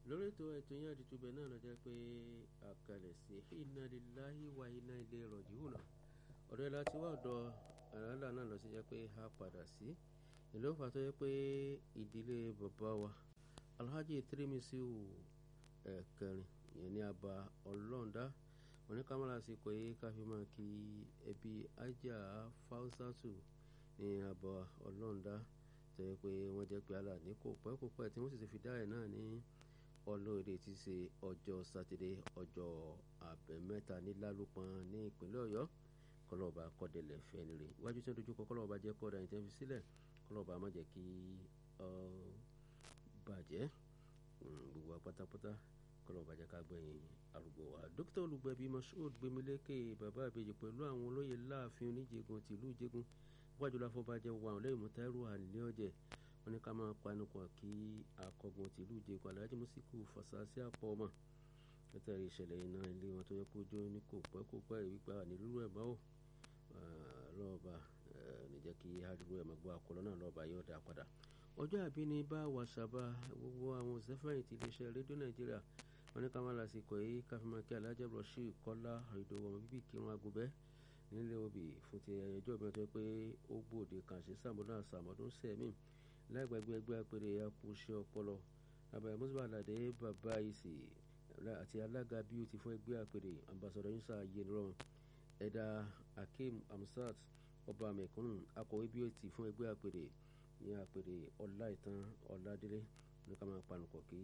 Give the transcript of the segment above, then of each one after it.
lórí ètò ètò yẹn àdìtúbẹ̀ náà lọ jẹ́ pé àkàlẹ̀ sí inna lillahi wa inna ilayhi raji'un ọ̀dọ̀ ẹ̀ láti wá ọ̀dọ̀ àràlà náà lọ sí jẹ́ pé a padà sí ìlú ọ̀fà tó yẹ pé ìdílé bàbá wa alhaji tirimisiu ẹ̀kẹrin ìyẹn ní aba ọlọ́ọ̀dá oníkàmọ́lá sí kò yé ká fi máa kí ẹbí ajá fáwùsátù ní aba ọlọ́ọ̀dá tó yẹ pé wọ́n jẹ́ pé àlà ní kò pẹ́ kò pẹ́ tí wọ́n sì ti fi dá ẹ̀ náà ní ọlọ́ọ̀dẹ ti ṣe ọjọ́ sátidé ọjọ́ àbẹ̀mẹ́ta ní lálùpọ̀n ní ìpínlẹ̀ ọ̀yọ́ kọlọ́ọ̀bá kọ́dẹ̀lẹ̀ fẹ́ni rè iwájú tí wọ́n dojú kọ kọlọ́ọ̀bá jẹ́ kọ́dà ní tẹ́fi sílẹ̀ kọlọ́ọ̀bá má jẹ́ kí ọ bàjẹ́ gbogbo wa pátápátá kọlọ́ọ̀bá jẹ́ ká gbẹ̀yìn arúgbó wa dókítà olùgbẹ̀bí Mashood Gbémilékè bàbá àbèjì pẹ̀lú àwọn olóyè láàfin oníjègùn tìlú ìjègùn wájú láfọbàjẹ́ wà lẹ́yìn mọ́tàrú àlẹ́ ọ̀jẹ̀ wọn ní ká máa panupọ̀ kí akọgun tìlú ìjègùn Alhaji Musiku Fasasi àpọ̀ ọmọ látàrí ìṣẹ̀lẹ̀ iná ilé wọn tó yẹ kó jó ní kò pẹ́ kó pẹ́ ìwípa nílùú ẹ̀ báwò lọ́ọ̀bà níjẹ́ kí ariwo ẹ̀ máa gbọ́ àkọlọ́ náà lọ́ọ̀bà yóò dá padà ọjọ́ àbí ni bá wàṣàbà gbogbo àwọn òṣèfẹ̀yìntì iléeṣẹ́ rédíò nàìjíríà wọn ní ká máa lásìkò yìí káfíńmá kí alájà rọ̀ṣì kọ́lá ìdòwò ọmọ bíbí kírun agubẹ́ nílé obì fún ti ẹjọ́ ìbílẹ̀ tó yẹ pé ó gbòde kàn sí sàmúdún àsàmọ́dún sẹ́mi láìgbàgbé ẹgbẹ́ apèrè akúṣe ọpọlọ àbàyẹ mùsùlùmí àlàdé bàbá ìsì àti alága bíútì fún ẹgbẹ́ àpèrè ambassadọ yusa yenron ẹ̀dà akeem amsat ọba mẹ̀kúnnù akọ̀wé bíútì fún ẹgbẹ́ àpèrè ní àpèrè ọláìtàn ọládélé ní ká máa panukọ̀ kí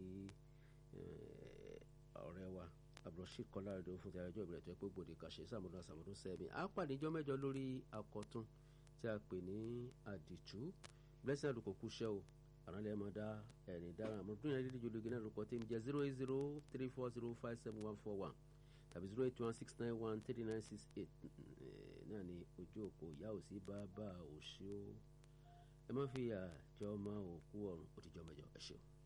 ọ̀rẹ́ wa abdulrasheed kọ́lá rẹ̀ fún ti àjọ ìbílẹ̀ tó yẹ pé gbòde kàṣẹ sàmúdún àsàmúdún sẹ́mi á pàdé ijọ́ mẹ́jọ lórí àkọ́tún tí a pè ní àdìtú blessing àdùkò kúṣẹ́ o àwọn ilẹ̀ máa dá ẹ̀rìn dára àmọ́ dúnyà lílí jológe náà lóko tí ń jẹ́ zero eight zero three four zero five seven one four one tàbí zero eight one six nine one three nine six eight náà ni ojú òpó ìyá òsì bá bá òṣì ó ẹ má fi àjọ máa òkú ọ̀run òtijọ́ mẹ́jọ ẹ ṣeun.